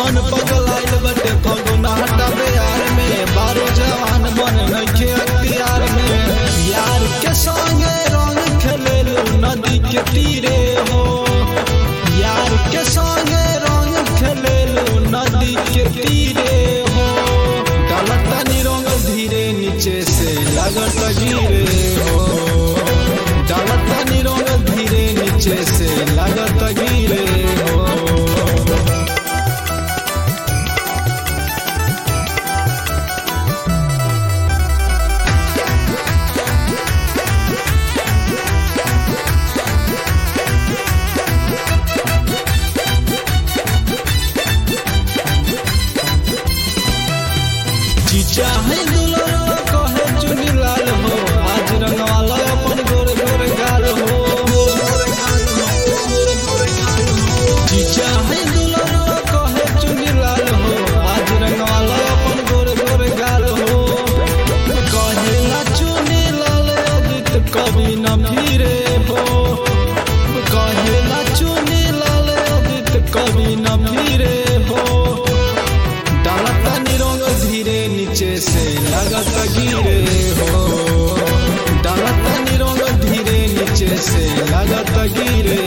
मन पगलाइल बटे फगुना हटावे यार में बारो जवान बन नइखे अख्तियार में यार के संगे रंग खेलेलू नदी के तीरे हो यार के संगे रंग खेलेलू नदी के तीरे हो डालतनी रंग धीरे नीचे से लगत गिरे हो डालतनी रंग धीरे नीचे से लगत गिरे हो जीजा है दुल्हन कहे चुनी लाल हो आज रंगवाला अपन गोर गोर गाल हो जीजा है दुल्हन कहे चुनी लाल हो आज रंगवाला अपन गोर गोर गाल हो कहेला चुनी लाल अजित कभी न फिरे हो कहेला चुनी लाल अजित कभी न फिरे हो डालता निरोग धीरे नीचे से लगत गिरे हो डालता निरोग धीरे नीचे से लगत गिरे